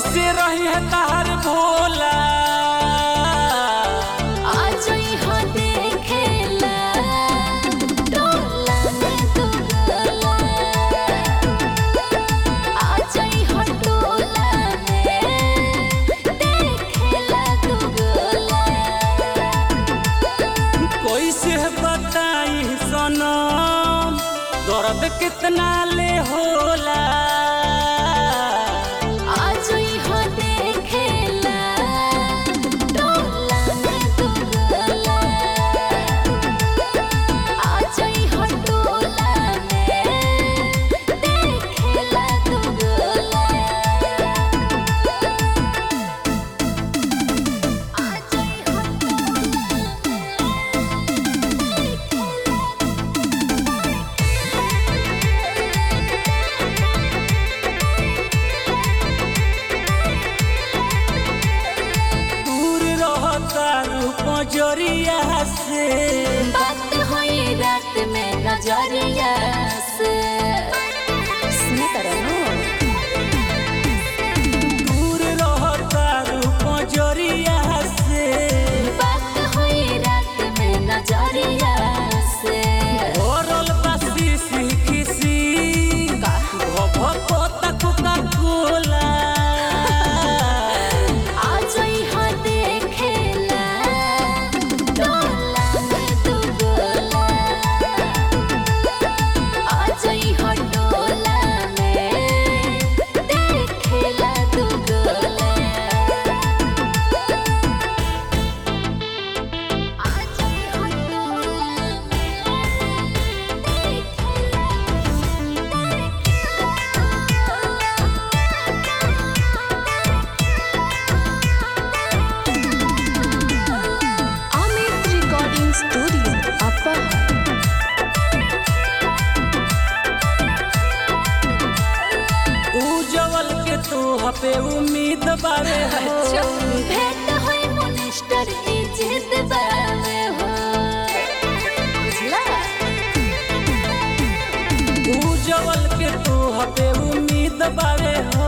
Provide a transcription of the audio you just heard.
कैसे रही है तार भोला आज यहाँ देखेला टोला में तू गोला आज यहाँ टोला में देखेला तू गोला कैसे बताई सनम दर्द कितना ले होला आज यहाँ देखेला टोला में तू गोला आज यहाँ टोला में देखेला तू गोला आज यहाँ दूर रहता रूप जरिया से बात हुई रात में नजरिया से सुने तरनो दूर रहता रूप जरिया से बात हुई रात में नजरिया से ओरल बसी सिखिसी भभको तकुका कोला आज यहाँ देखेला टोला में तू गोला आज यहाँ टोला में देखेला तू गोला आज यहाँ टोला Amit Recording Studio, Upper उजवल के तू पे उम्मीद बारे हो भेंट होई मिनिस्टर इज्जत बावे हो बुझला उजवल के तू पे उम्मीद बारे हो